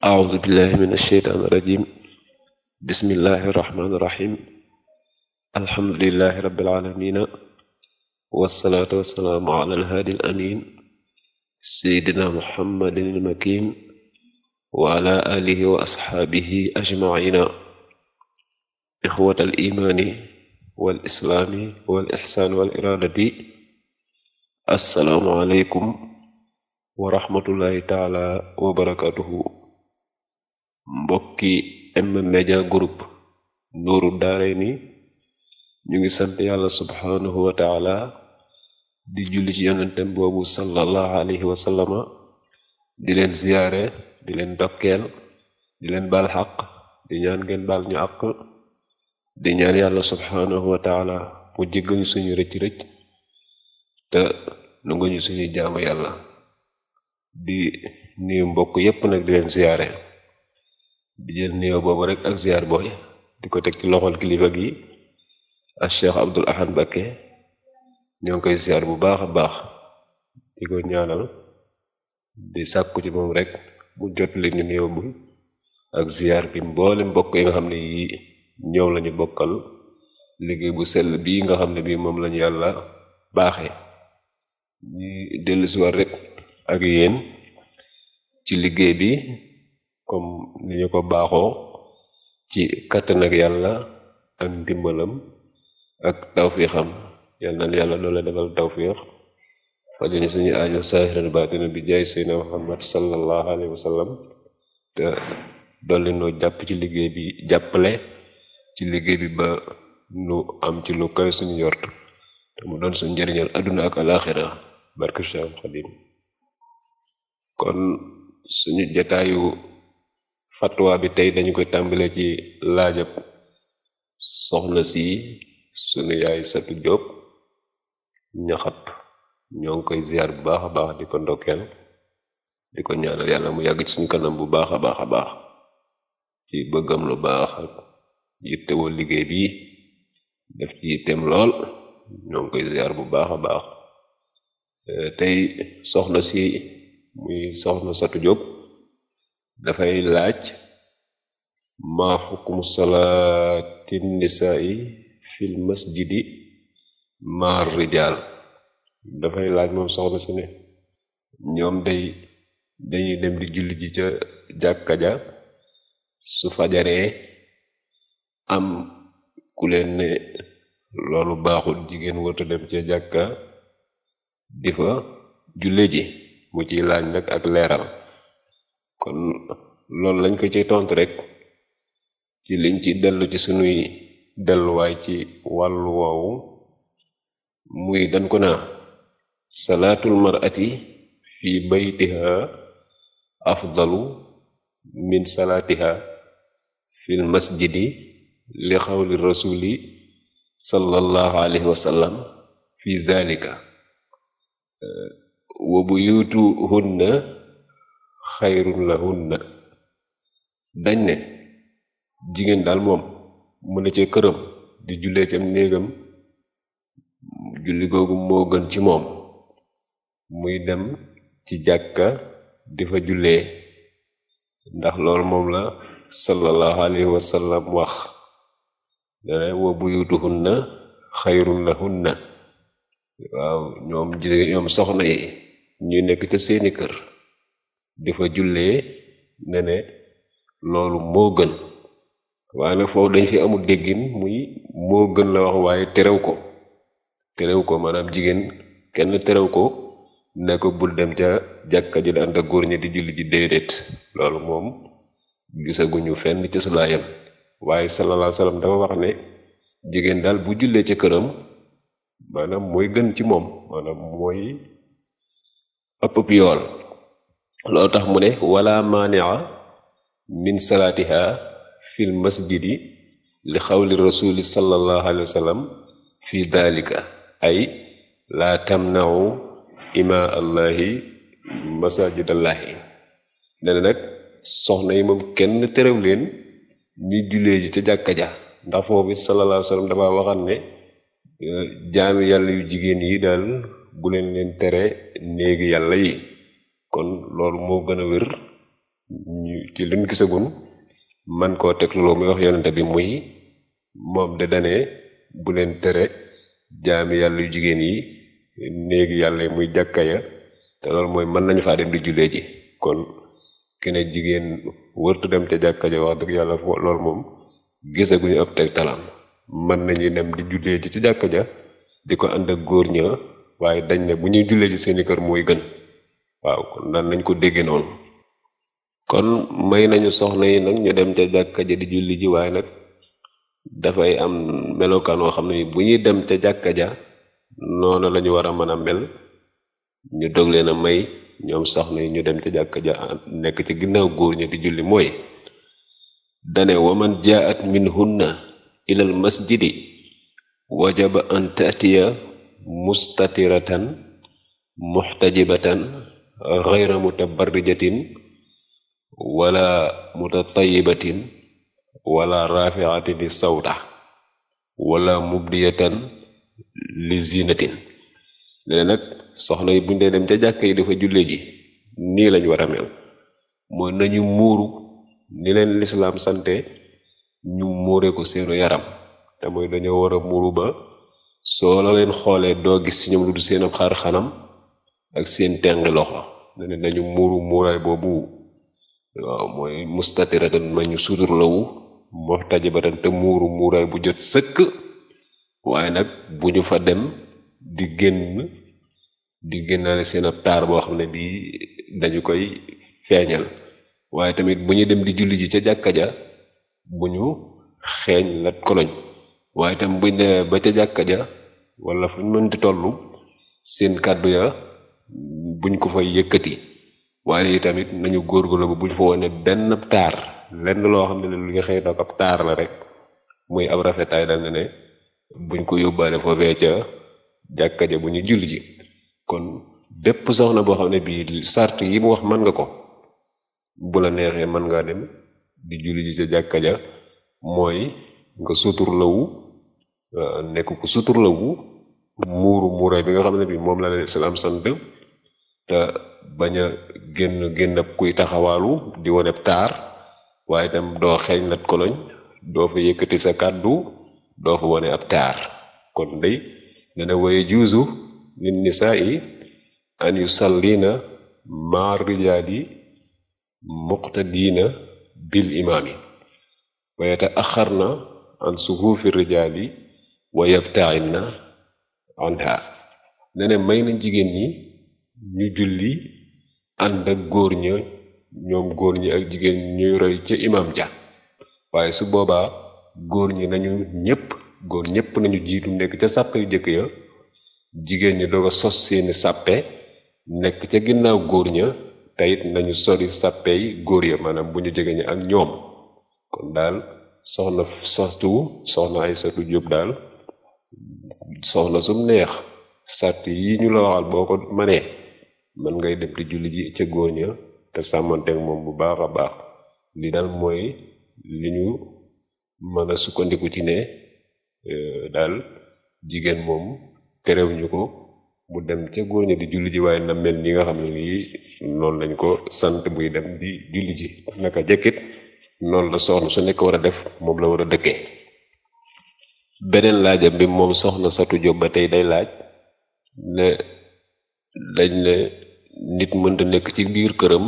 أعوذ بالله من الشيطان الرجيم بسم الله الرحمن الرحيم الحمد لله رب العالمين والصلاة والسلام على الهادي الأمين سيدنا محمد المكين وعلى آله وأصحابه أجمعين إخوة الإيمان والإسلام والإحسان والإرادة السلام عليكم ورحمة الله تعالى وبركاته mbokki M Media Group Nuuru Daarayni ñu ngi sant yàlla subhanahu wa taala di julli ci yonentem boobu sallallahu alayhi wa sallama di leen ziyaare di leen dokkeel di leen baal xaq di ñaan ngeen baal ñu àq di ñaan yàlla subhanahu wa taala mu jéggal ñu suñu rëcc rëcc te nangu ñu suñu jaamu yàlla di nuyu mbokk yépp nag di leen ziyaare di jël nuyoo boobu rek ak ziyaar booy di ko teg ci loxol kilifa gi ak Cheikh Abdul Ahad Mbakke ñoo ngi koy ziyaar bu baax a baax di ko ñaanal di sàkku ci moom rek mu jot li ñu nuyoo bu ak ziyaar bi mboole mbokk yi nga xam ne yi ñëw lañu bokkal liggéey bu sell bii nga xam ne bii moom lañu yàlla baaxee ñu dellusiwaat rek ak yéen ci liggéey bi comme ni ñu ko baaxoo ci kàttan ak yàlla ak ndimbalam ak tawfiixam yal na yàlla loola defal tawfiix fajuni suñu aajo saahiran baatina bi jaay seydna muhammad sallallahu alayhi wa sallam te dolli noo jàpp ci liggéey bi jàppale ci liggéey bi ba nu am ci lu kawe suñu yort te mu doon suñu njëriñal àdduna ak alaaxira barke Cheikh Xadim kon suñu jataayu fatwa bi tey dañu koy tàmbale ci laajab soxna si sunu yaay satu jóob ñaxat ñoo ngi koy ziar bu baax a baax di ko ndokkeel di ko ñaanal yàlla mu yàgg ci suñu kanam bu baax a baax a baax ci bëggam lu baax ak yittewoo liggéey bi def ci yitteem lool ñoo ngi koy ziar bu baax a baax tey soxna si muy soxna satu jóob dafay laaj maa xukumu salaati nisaai fil masjidi maar rijaal dafay laaj moom soxna si ne ñoom day dañuy dem di julli ji ca jàkka ja su fajaree am ku leen ne loolu baaxul jigéen wërta dem ca jàkka di fa julle ji mu ciy laaj nag ak leeral kon loolu lañ ko ci tontu rek ci liñ ci dellu ci sunuy delluwaay ci wàllu woowu muy dañ ko naa salaatul mar'ati fi baytiha afdalu min salaatiha fil masjidi li xawli rasuli sallallahu alayhi wa sallam fi zalika wa buyutuhunna xayrun lahunna dañ ne jigéen daal moom mu ne ca këram di jullee cam néegam julli googu moo gën ci moom muy dem ci jàkka di fa jullee ndax loolu moom la sallallahu alayhi wa sallam wax dana wa buyutuhunna xayrun lahunna waaw ñoom jigéen ñoom soxna yi ñu nekk ca seeni kër di fa jullee ne ne loolu moo gën waaye nag foofu dañ fi amul déggin muy moo gën la wax waaye terew ko terew ko maanaam jigéen kenn terew ko ne ko bul dem ca jàkka ji ànd ak góor ñi di julli ji déedéet loolu moom gisaguñu fenn ci sulaayam waaye sallallahu alayhi wasallam dafa wax ne jigéen daal bu jullee ca këram maanaam mooy gën ci moom maanaam mooy ëpp ëpp yool loolu tax mu ne wala maania min salaatiha fil masjidi li xawli rasuli sallallahu alayhi wa sallam fi dalika ay laa tamnau ima allahi masajidallahi ne na nag soxna yi moom kenn terew leen ñuy jullee ji ca jàkka ja ndax foofu sallallahu alayhi wa sallam dafa waxam ne jaami yàlla yu jigéen yi daal bu leen leen tere néegi yàlla yi kon loolu moo gën a wér ñu ci luñ gisagun man koo teg loolu muy wax yonente bi muy moom de dane bu leen tere jaami yàlla yu jigéen yi néegi yàlla yi muy jàkka ya te loolu mooy mën nañu faa dem di jullee ji kon kene jigéen wërtu dem ca jàkka ja wax dëgg yàlla loolu moom gisaguñu ab teg talam mën nañu dem di jullee ji ci jàkka ja di ko ànd ak góor ña waaye dañ ne bu ñuy jullee ci seeni kër mooy gën waaw kon daan nañ ko dégge noonu kon may nañu soxna yi nag ñu dem ca jàkka ja di julli ji waaye nag dafay am melokaan woo xam ne bu ñuy dem ca jàkka ja noonu lañu war a mën a mel ñu dog leen a may ñoom soxna yi ñu dem ca jàkka ja nekk ci ginnaaw góor ña di julli mooy dane waman jaat minhunna ilal masjidi wajaba an taatiya mustatiratan muxtajibatan gayra mutabarrijatin wala mutatayibatin wala rafiatin li sawta wala mubdiyatan li zinatin léegi nag soxna yi buñ dee dem ca jàkka yi dafa julle ji nii lañ war a mel mooy nañu muuru ni leen lislaam sante ñu muure ko seenu yaram te mooy dañoo war a muuru ba soo la leen xoolee doo gis ci ñoom lu du seen ab xar xanam ak seen tengi loxo ne ne nañu muuru muuraay boobu waaw mooy mustatiratan ma ñu suturlawu muxtajibatan te muuru muuraay bu jot sëkk waaye nag bu ñu fa dem di génn di génnaale seen ab taar boo xam ne bii dañu koy feeñal waaye tamit bu ñu dem di julli ji ca jàkka ja bu ñu xeeñ lat koloñ waaye tam buñ demee ba ca jàkka ja wala fu ñu mënti tollu seen kàddu ya buñ ko fay yëkkati waaye tamit nañu góorgóorlu ba buñ fa wone benn taar lenn loo xam ne lu nga xëy na ab taar la rek muy ab rafetaay dal ne ne buñ ko yóbbaale foofee ca jàkka ja bu ñu julli ji kon bépp soxna boo xam ne bii sart yi mu wax mën nga ko bu la neexee mën ngaa dem di julli ji ca jàkka ja mooy nga suturlawu nekk ku suturlawu muuru muuraay bi nga xam ne bii moom la leen islaam sant te bañ a génn génn ab kuy taxawaalu di wone taar waaye itam doo xeeñ lat koloñ doo fa yëkkati sa kàddu doo fa wone ab taar kon day dana waye juuzu lin nisaa'i an yusallina ma rijaali muqtadiina bil imaami wa yata'axarna an sufuufi rijaali wa yabta'inna anha ne may na jigéen ñi ñu julli ànd ak góor ña ñoom góor ñi ak jigéen ñuy roy ca imam ja waaye su boobaa góor ñi nañu ñépp góor ñépp nañu jiitu nekk ca sàppe yu jëkk ya jigéen ñi doog a sos seeni sàppe nekk ca ginnaaw góor ña teyit nañu sori sàppe yi góor ya maanaam bu ñu jege ñi ak ñoom kon daal soxna soxtu soxna ay satu jóob daal soxna sum neex sàrt yi ñu la waxal boo ko manee mën ngay dem di julli ji ca góor ña te sàmmanteek moom bu baax a baax li daal mooy li ñu mën a sukkandiku ci ne daal jigéen moom terewuñu ko mu dem ca góor ña di julli ji waaye na mel ni nga xam ne nii noonu lañ ko sant buy dem di julli ji naka jekkit noonu la soxna su nekk war a def moom la war a dëkkee beneen laajam bi moom soxna satu jóob ba tey day laaj ne dañ ne nit mënta nekk ci biir këram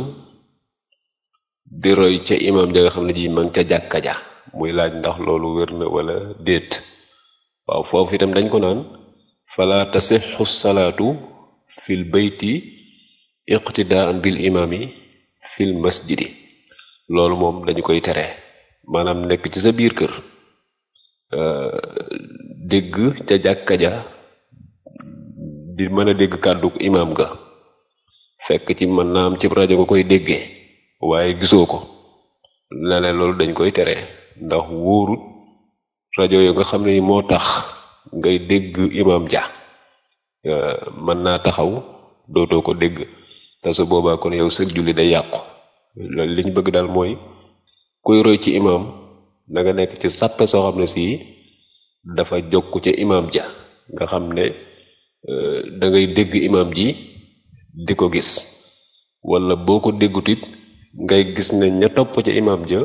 di roy ca imam ja nga xam ne ji ma ngi ca jàkka ja muy laaj ndax loolu wér na wala déet waaw foofu itam dañ ko naan fala tasixu salaatu fil bayti iqtidaan bil imaami fil masjidi loolu moom dañu koy tere maanaam nekk ci sa biir kër dégg ca jàkka ja di mën a dégg kàddu imaam ga fekk ci mën naa am ci rajo nga koy déggee waaye gisoo ko la ne loolu dañ koy tere ndax wóorut rajo yo nga xam ne moo tax ngay dégg imaam ja mën naa taxaw dootoo ko dégg te su boobaa kon yow sëg julli day yàqu loolu li ñu bëgg daal mooy kuy roy ci imaam da nga nekk ci sàppe soo xam ne si dafa jokk ca imaam ja nga xam ne da ngay dégg imaam ji di ko gis wala boo ko déggut it ngay gis ne ña topp ci imam ja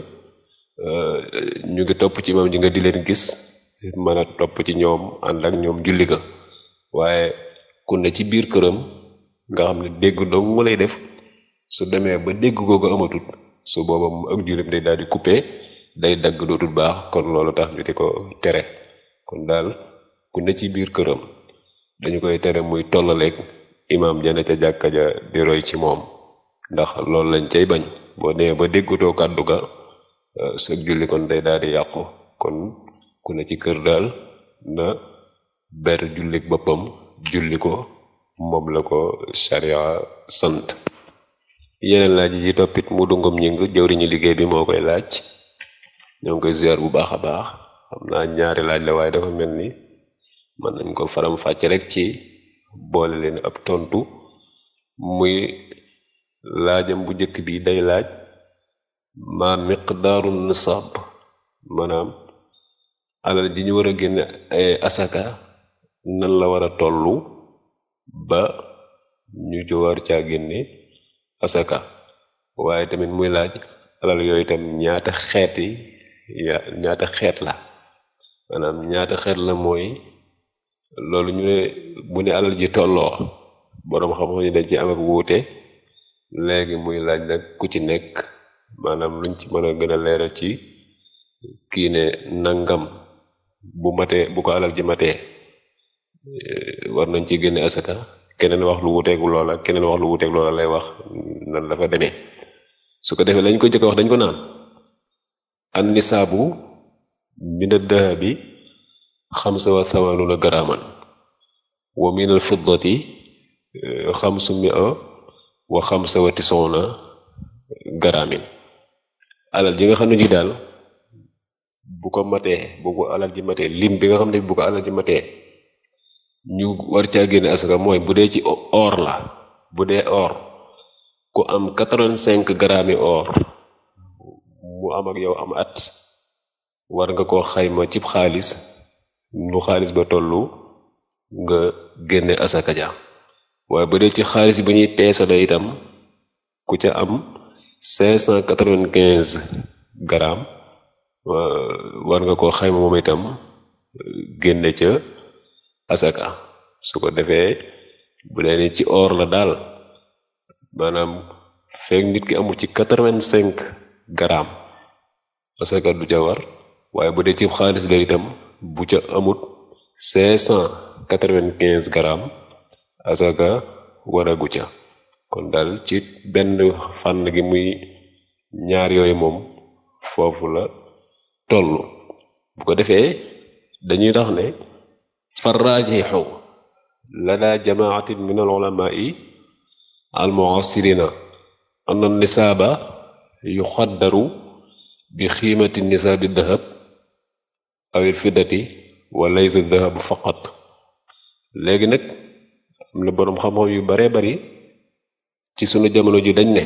ñu ngi topp ci imam ji nga di leen gis mën a topp ci ñoom ànd ak ñoom julli ga waaye ku ne ci biir këram nga xam ne dégg dong mu lay def su demee ba dégg googu amatut su booba mu ak jullim day daal di coupé day dagg dootul baax kon loolu tax ñu di ko tere kon daal ku ne ci biir këram dañu koy tere muy tollaleeg imaam jane ca jàkka ja di roy ci moom ndax loolu lañ cay bañ boo nee ba déggutoo kàddu ga sa julli kon day daal di yàqu kon ku ne ci kër daal na ber jullik boppam julli ko moom la ko sharia sant yeneen laaj yi toppit mu dungum ñing jëwriñu liggéey bi moo koy laaj ñoo ngi koy ziar bu baax a baax xam naa ñaari laaj la waaye dafa mel ni mën nañ ko faram fàcc rek ci boole leen ab tontu muy laajam bu njëkk bi day laaj ma miqdaaru nisaab maanaam alal ji ñu war a génne ay asaka nan la war a tollu ba ñu ci war caa génne asaka waaye tamit muy laaj alal yooyu tam ñaata xeet yi ñaata xeet la maanaam ñaata xeet la mooy loolu ñu ne bu ne alal ji tolloo boroom xam-xam ñu dañ ci am ak wuute léegi muy laaj nag ku ci nekk maanaam luñ ci mën a gën a leeral ci kii ne nangam bu matee bu ko alal ji matee war nañ ci génne asaka keneen wax lu wuteeg loola keneen wax lu wuteeg loola lay wax nan dafa demee su ko defee lañ ko jëkk wax dañ ko naan an nisaabu min ad-dahabi xamsa wa thamanuna garaman wa min al fiddati xamsu mia wa xamsa wa tisona garamin alal ji nga xam ne ji daal bu ko matee bu ko alal ji matee lim bi nga xam ne bu ko alal ji matee ñu war caa génne asaka mooy bu dee ci or la bu dee or ku am quatre-vingt-cinq grammes yi or mu am ak yow am at war nga koo xayma cib xaalis nu xaalis ba tollu nga génne asaka ja waaye bu dee ci xaalis bi ñuy peesale itam ku ca am cinq cent quatre-vingt-quinze grammes war nga koo xayma moom itam génne ca asaka su ko defee bu dee ni ci or la daal maanaam fekk nit ki amul ci quatre-vingt-cinq grammes asaka du ca war waaye bu dee ci xaalis la itam bu ca amut cinq cent quatre-vingt-quinze grammes asaka waragu ca kon daal ci benn fànn gi muy ñaar yooyu moom foofu la tollu bu ko defee dañuy tax ne farrajixu lada jamaatin min al ulamai al muasirina an an nisaaba yuxaddaru bi xiimati nisaabi dahab aw il fiddati wa laysa dahab faqat léegi nag am na boroom xam-xam yu baree bari ci sunu jamono ji dañ ne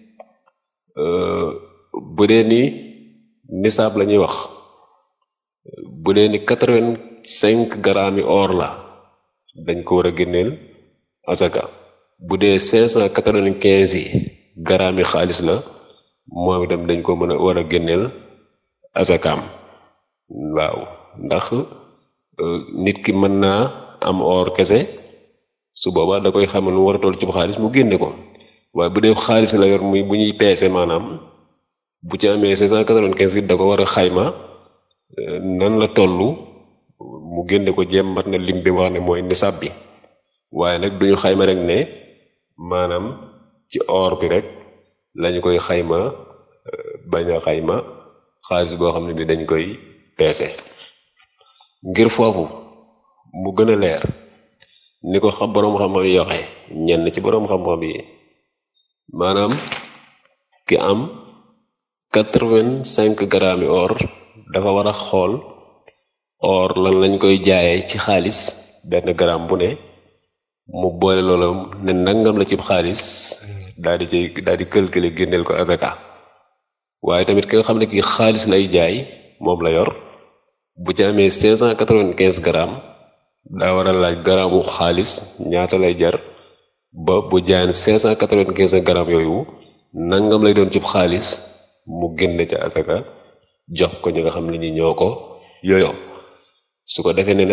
bu dee ni nisaab la ñuy wax bu dee ni quatre-vingt-cinq grammes yi or la dañ ko war a génneel asaka bu dee cinq cent quatre-vingt-quinze yi grammes yi xaalis la moom itam dañ ko mën a war a génneel asakaam waaw ndax nit ki mën naa am or kese su boobaa da koy xamal nu war a toll ci xaalis mu génne ko waaye bu dee xaalis la yor muy bu ñuy peese maanaam bu ci amee cinq cent quatre-vingt-quinze it da ko war a xayma nan la tollu mu génne ko jéem mat na lim bi wax ne mooy nisab bi waaye nag duñu xayma rek ne maanaam ci or bi rek lañu koy xayma bañ a xayma xaalis boo xam ne bi dañ koy peese ngir foofu mu gën a leer ni ko xam boroom xam-xam yi yoxe ñenn ci boroom xam-xam yi maanaam ki am quatre-vingt-cinq grammes yi or dafa war a xool or lan lañ koy jaayee ci xaalis benn gramme bu ne mu boole loolu ne nangam la ci xaalis daal di cay daal di calculer génneel ko azaka waaye tamit ki nga xam ne kii xaalis lay jaay moom la yor bu ci amee cinq cent quatre-vingt-quinze grammes daa war a laaj gramme bu xaalis ñaata lay jar ba bu jaayan cinq cent quatre-vingt-quinze grammes yooyu nangam lay doon cib xaalis mu génne ca asaka jox ko ñi nga xam ne ñi ñoo ko yooyo su ko defee ne na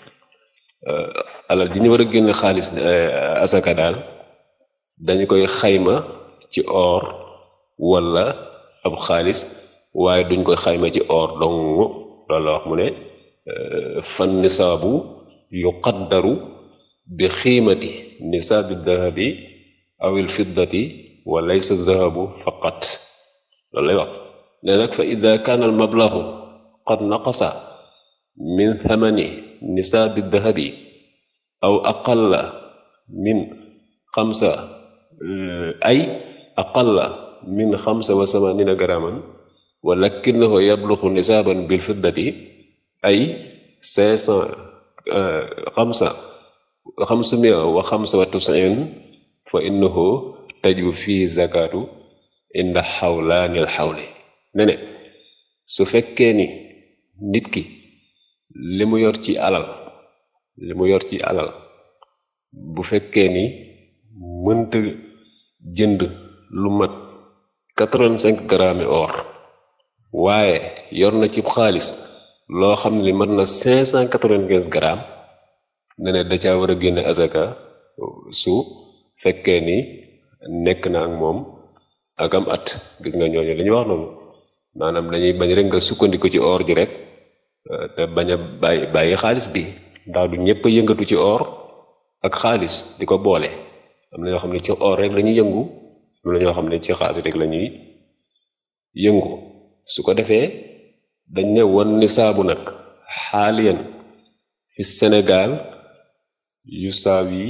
alal ji ñu war a génne xaalis asaka daal dañu koy xayma ci or wala ab xaalis waaye duñ koy xayma ci or dong loolu la wax mu ne fan nisaabu yuqaddaru bi xiimati nisaabi dahabi aw il fiddati wa laysa zahabu faqat loolu lay wax ne nag fa ida kaana al mablaxu qad naqasa min thamani nisaabi dahabi aw aqalla min xamsa ay aqalla min xamsa wa samanina graman walakinahu yabluxu nisaaban bil fiddati ay cinq cent xamsa xamsumia wa xamsa wa tusin fa innahu taju fii zakatu inda xawlaanil xawli ne ne su fekkee ni nit ki li mu yor ci alal li mu yor ci alal bu fekkee ni mënta jënd lu mat quatre-vingt-cinq grammes or waaye yor na ci xaalis loo xam ne mat na cinq cent quatre-vingt-quinze grammes ne ne da caa war a génne azaka su fekkee ni nekk na ak moom ak am at gis nga ñooñu li ñu wax noonu maanaam dañuy bañ rek nga sukkandiku ci or ji rek te bañ a bàyyi bàyyi xaalis bi ndax du ñëpp a yëngatu ci or ak xaalis di ko boole am na ñoo xam ne ci or rek lañuy yëngu am na ñoo xam ne ci xaalis rek lañuy yëngu su ko defee dañ ne wan nisaabu nag xaaliyan fi Sénégal yu saaw yi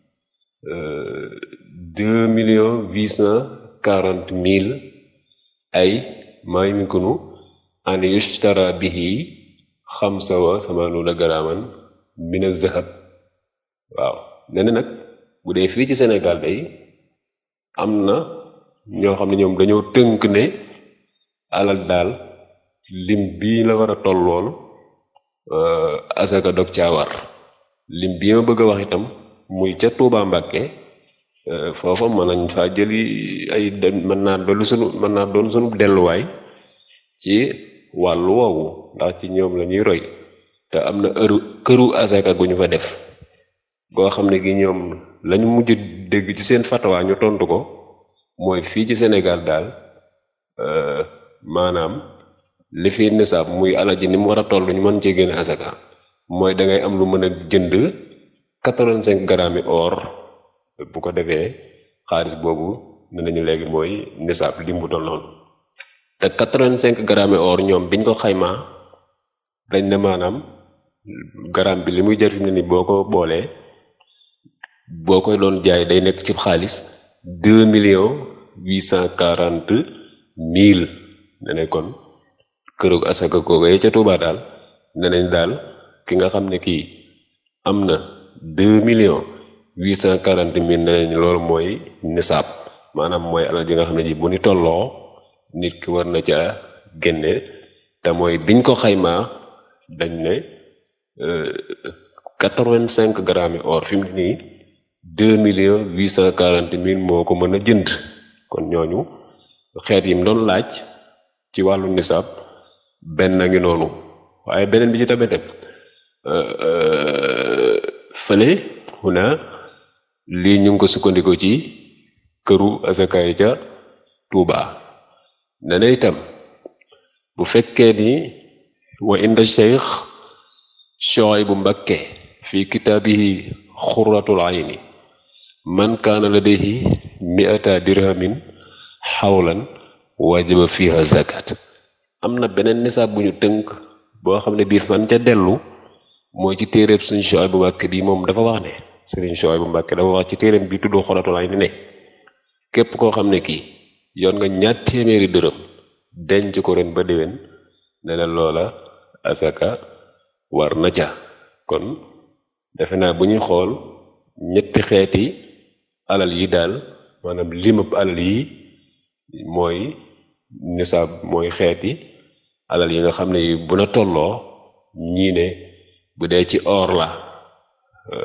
deux millions huit cent quarante mille ay maa yumkinu an yushtara bihi xamsa wa samanuuna garaaman min az-zahab waaw nee na nag bu dee fii ci Sénégal day am na ñoo xam ne ñoom dañoo tënk ne alal daal lim bii la war a tollool asaka dog caa war lim bii ma bëgg a wax itam muy ca Tuubaa Mbàkke foofa mën nañ faa jëli ay mën naa doon sunu mën naa doon sunu delluwaay ci wàllu woowu ndax ci ñoom la ñuy roy te am na ëru këru asaka gu ñu fa def goo xam ne gi ñoom lañu mujj dégg ci seen fatawaa ñu tontu ko mooy fii ci Sénégal daal maanaam li fi nisaab muy alal ji ni mu war a toll ñu mën cee génne asaka mooy da ngay am lu mën a jënd quatre-vingt-cinq grammes or bu ko defee xaalis boobu ne nañu léegi mooy nisaab lim bu toll noonu te quatre-vingt-cinq grammes or ñoom biñ ko xaymaa dañ ne maanaam gramme bi li muy jar fi mu ne ni boo ko boolee boo koy doon jaay day nekk ci xaalis deux millions huit cent quarante mille ne ne kon kërug asaka googee ca Tuubaa daal ne nañ daal ki nga xam ne kii am na deux millions huit cent quarante mille ne nañ loolu mooy nisaab maanaam mooy alal ji nga xam ne ji bu ni tolloo nit ki war na ca génne te mooy biñ ko xaymaa dañ ne quatre-vingt-cinq grammes or fi mu ne nii deux millions huit cent quarante mille moo ko mën a jënd kon ñooñu xeet yi mu doon laaj ci wàllu nisaab benn ngi noonu waaye beneen bi ci tamit fële xuna lii ñu ngi ko sukkandiku ci këru asakaay ca Tuuba ne na itam bu fekkee ni wa inda cheikh Shuaybu Mbakke fi kitaabihi xurratul ayni man kaana ladayhi mi'ata dirhamin xawlan wajaba fiha zakat am na beneen nisaab bu ñu tënk boo xam ne biir fan ca dellu mooy ci téeréeb suñ Shuaybu Mbakke bi moom dafa wax ne sëriñ Shuaybu Mbakke dafa wax ci téeréem bi tudd xurratul ayni ne képp koo xam ne kii yoon nga ñaat téeméeri dërëm denc ko ren ba déwén ne la loola asaka war na ca kon defe naa bu ñuy xool ñetti xeeti alal yi daal maanaam limab alal yi mooy nisaab mooy xeeti alal yi nga xam ne yi bu na tolloo ñii ne bu dee ci or la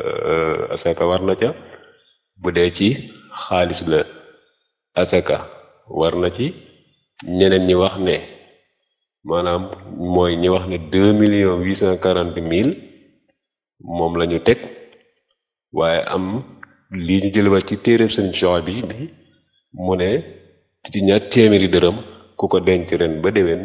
asaka war na ca bu dee ci xaalis la asaka war na ci ñeneen ñi wax ne maanaam mooy ñi wax ne deux millions huit cent quarante mille moom la ñu teg waaye am lii ñu jël ci téeréb sëñ Sox bi bi mu ne ci ñaar téeméeri dërëm ku ko denc ren ba déwén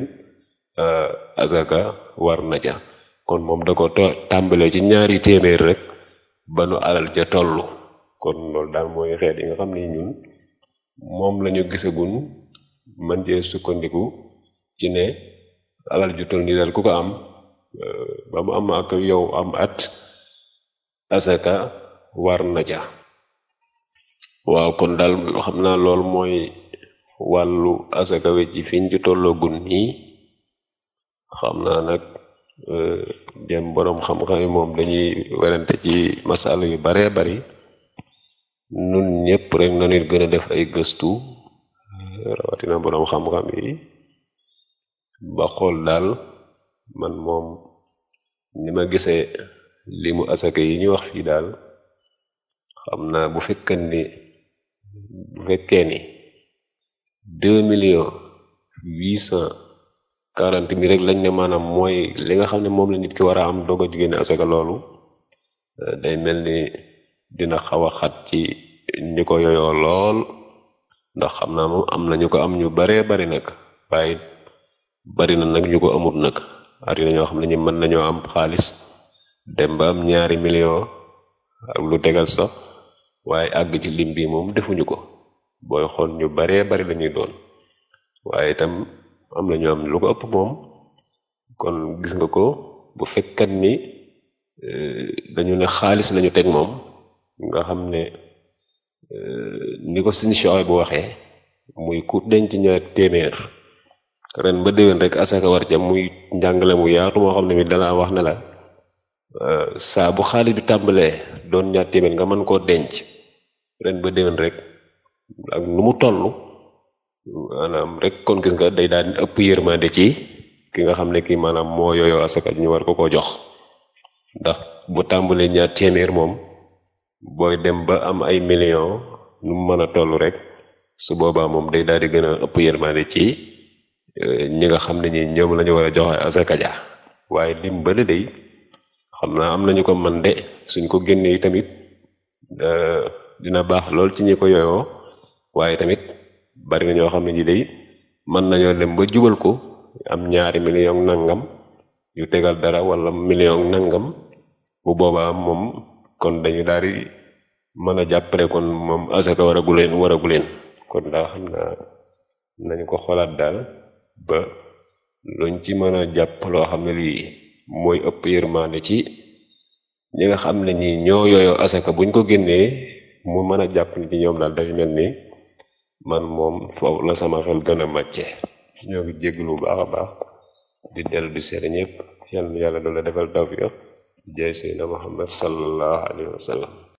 azaka war na ca kon moom da ko tàmbalee ci ñaari téeméer rek ba nu alal ja tollu kon loolu daal mooy xeet yi nga xam ni ñun moom lañu gisagun man cee sukkandiku ci ne alal ju toll nii daal ku ko am ba mu am ak yow am at asaka war na ca waaw kon daal xam naa loolu mooy wàllu asaka we ci fiñ ci tolloogun nii xam naa nag dem boroom xam-xam yi moom dañuy werante ci masala yu baree bari nun ñëpp rek na nit gën a def ay gëstu rawatina boroom xam-xam yi ba xool daal man moom ni ma gisee li mu asaka yi ñu wax fii daal xam naa bu fekkee ni bu fekkee ni deux millions huit cent quarante mille rek lañ ne maanaam mooy li nga xam ne moom la nit ki war a am doog a génne asaka loolu day mel ni dina xaw a xat ci ñi ko yoyoo lool ndax xam naa moom am na ñu ko am ñu baree bari nag waaye bari na nag ñu ko amut nag ari na ñoo xam ne ñi mën nañoo am xaalis dem ba am ñaari million ak lu tegal sax waaye àgg ci lim bi moom defuñu ko booy xool ñu baree bari lañuy doon waaye itam am na ñoo am lu ko ëpp moom kon gis nga ko bu fekkat ni dañu ne xaalis lañu teg moom nga xam ne ni ko suñu choix bu waxee muy ku denc ñaar téeméer ren ba déwén rek asaka war ca muy njàngale mu yaatu moo xam ne mi dana wax ne la saa bu xaalis bi tàmbalee doon ñaar téeméer nga mën koo denc ren ba déwén rek ak nu mu toll maanaam rek kon gis nga day daal di ëpp yërmande ci ki nga xam ne kii maanaam moo yooyoo asaka ñu war ko ko jox ndax bu tàmbalee ñaar téeméer moom booy dem ba am ay millions nu mu mën a toll rek su boobaa moom day daal di gën a ëpp yërmande ci ñi nga xam ne ñi ñoom la ñu war a joxe asaka ja waaye lim bële day xam naa am nañu ko man de suñ ko génnee tamit dina baax lool ci ñi ko yooyoo waaye tamit bari na ñoo xam ne ñi day mën nañoo dem ba jubal ko am ñaari million nangam yu tegal dara wala million nangam bu boobaa moom kon dañu daal di mën a jàppale kon moom asaka waragu leen waragu leen kon daa xam naa nañu ko xoolaat daal ba luñ ci mën a jàpp loo xam ne lii mooy ëpp yërmaande ci ñi nga xam ne ñi ñoo yooyoo asaka buñ ko génnee mu mën a jàpp ni ci ñoom daal dafa mel ni man moom foofu la sama xel gën a màcce ñoo ngi jégglu bu baax a baax di dellu di seede ñëpp yal na yàlla doon la defal tawfiq jaay seydina muhammad sallallahu alayhi wa sallam